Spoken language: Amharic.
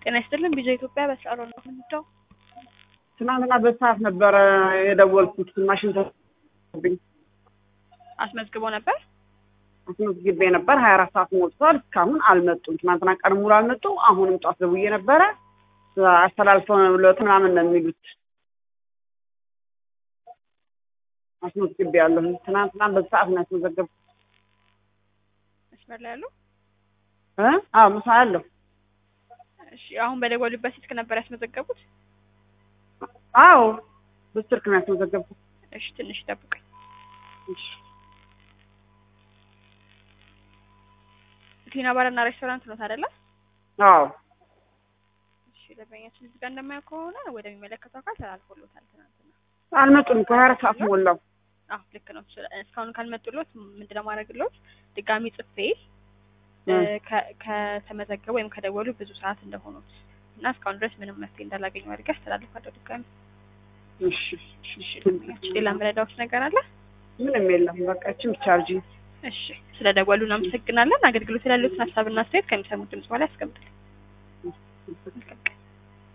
ጤና ይስጥልን ቢዛ ኢትዮጵያ በሰዓሮ ነው የምንደው ትናንትና በሰዓት ነበረ የደወልኩት ማሽን ተብኝ አስመዝግቦ ነበር። አስመዝግቤ ነበር። ሀያ አራት ሰዓት ሞልቷል። እስካሁን አልመጡም። ትናንትና ቀን ሙሉ አልመጡ። አሁንም ጧት ደውዬ ነበረ አስተላልፈው ለት ምናምን ነው የሚሉት። አስመዝግቤ ያለሁ ትናንትና በሰዓት ነው ያስመዘገብኩት። መስመር ላይ ያሉ እ አዎ ምሳ አለሁ። እሺ አሁን በደወሉበት ስልክ ነበር ያስመዘገቡት? አዎ በስልክ ነው ያስመዘገብኩት። እሺ ትንሽ ጠብቀኝ። እሺ ቲና ባርና ሬስቶራንት ነው አይደለ? አዎ እሺ ደንበኛችን እዚህ ጋር እንደማየው ከሆነ ወደሚመለከተው አካል ተላልፎሎታል ትናንትና። አልመጡም እኮ ሀያ አራት ሰዓት ሞላው። አዎ ልክ ነው። እስካሁን ካልመጡሎት ምንድነው ማድረግሎት ድጋሚ ጽፌ ከ- ከተመዘገቡ ወይም ከደወሉ ብዙ ሰዓት እንደሆኑት እና እስካሁን ድረስ ምንም መፍትሄ እንዳላገኙ አድርጌ አስተላልፋለሁ ድጋሚ። እሺ እሺ ደንበኛችን ሌላ ምረዳዎች ነገር አለ? ምንም የለም። በቃ እቺም ብቻ አርጂ። እሺ ስለ ደወሉ እናመሰግናለን። አገልግሎት ያሉትን ሀሳብና አስተያየት ከሚሰሙት ድምጽ በኋላ ያስቀምጡልን። መልካም ቀን።